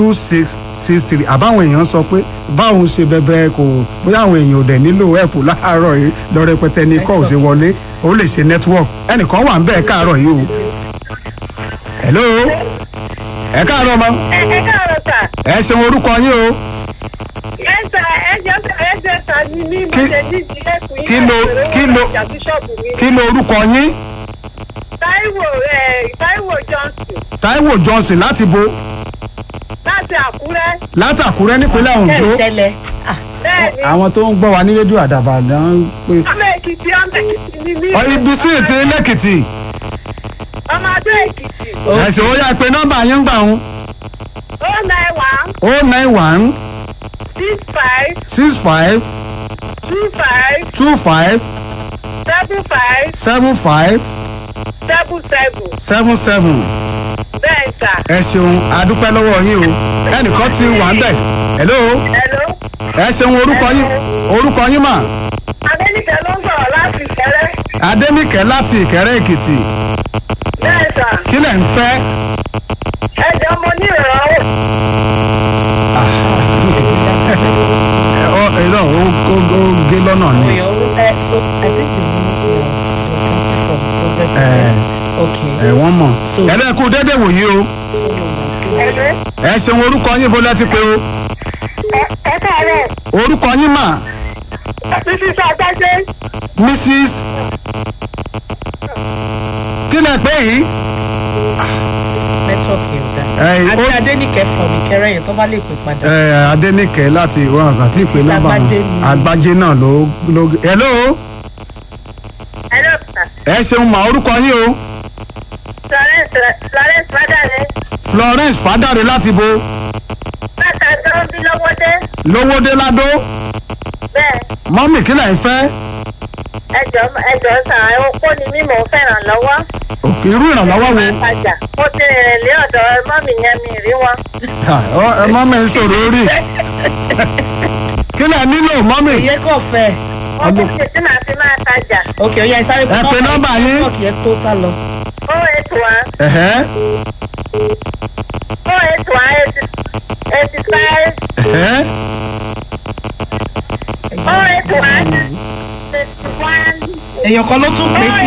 two six six three àbáwọn èèyàn sọ pé báwọn ṣe bẹbẹ kò bóyá àwọn èèyàn ò dẹ̀ nílò ẹ̀pù láàárọ̀ yìí lọ rẹpẹtẹ ní kọ́ ò ṣe wọlé ó lè ṣe network ẹnìkan wà ń bẹ́ẹ̀ káàárọ̀ yìí o. hello ẹ káàárọ̀ mọ́ ẹ ẹ káàárọ̀ sà ẹ ṣeun orúkọ yín o ẹ sà ẹ jọ sà ẹ jẹ sà ní ní Kí- mo ṣe ní ìdílé fún yín kí ló- láti kí rẹ̀ ló- wọ́n ìjà bíṣọ̀bù mi kí ló orúkọ yín Táíwò ẹ Táíwò Johnson Táíwò Johnson láti bo láti Àkúrẹ́ látàkúrẹ́ nípínlẹ̀ ẹ Oǹdó ṣẹlẹ̀ ah, bẹ́ẹ̀ ni àwọn tó ń gbọ́ wa ní rédíò àdàbà náà ń pè ọmọ Èkìtì ọmọ Èkìtì ni mí ọ ibi sí ètò lẹ́kìtì ọmọ Adó Èkìtì ẹ̀sìn ó yá pé nọ́mbà yín ń gbà ń ó nine one o nine one six five six five two five two five seven five seven five seven seven seven seven bẹ́ẹ̀ sà ẹ ṣeun adúpẹ́ lọ́wọ́ yín o ẹnìkan ti wà ń bẹ̀ hello hello ẹ ṣeun orúkọ yín orúkọ yín mà Adéníkẹ́ ló ń sọ̀rọ̀ láti Ìkẹrẹ́ Adéníkẹ́ láti Ìkẹrẹ́ Èkìtì bẹ́ẹ̀ sà kí lẹ̀ ń fẹ́ ẹ jọ mo ní ìrànwọ́ ẹ ọ ẹ lọ ó ó ó gé lọ́nà ni oyo ẹ so i think you know your your transfer from ẹ progressive okay ẹ wọ́n mọ̀ So- ẹ lẹ́kú dédé wòye o ẹ̀rẹ́ ẹ ṣeun orúkọ yín bó lẹ́ ti pé o ẹ káàárọ̀ orúkọ yín mà títí sàgbájé Mrs kí lẹ pé yìí network yẹn da ẹ àti ó- adénìkẹ́ from ìkẹrẹ yẹn tó bá lè pè padà ẹ Adéníkẹ́ láti ìwọ àgbà tí ìpè nọ́mbà wọn Agbájé ni. Agbájé náà ló ló hello ẹ̀rọ sà ẹ ṣeun mà orúkọ yín o Florence Florence Fádàrẹ Florence Fádàrẹ láti bo látàjọ́ bí lọ́wọ́dé lówódé ládó bẹ́ẹ̀ mọ́mì kí lẹ̀ ń fẹ́ ẹjọ́ ẹjọ́ sà okó ni mí mò ń fẹ́ràn lọ́wọ́ òkè irú ìrànlọ́wọ́ wo máa tajà mo ti rìnrìn lé ọ̀dọ̀ mọ́mì yẹn mi rí wọn Ah, ọ- ẹ mọ́mì ń sọ̀rọ̀ orí kí lẹ̀ nílò mọ́mì iye kò fẹ́ wọ́n kò sì tí màá fi máa tajà ok ó yá ẹ sáré Ẹ pe nọ́mbà yín. network yẹn tó sá lọ ó ètò wa ẹ̀hẹ́ ó ètò wa eighty five ẹ̀hẹ́ ó ètò wa sixty one. èèyàn kan ló tún pè é sí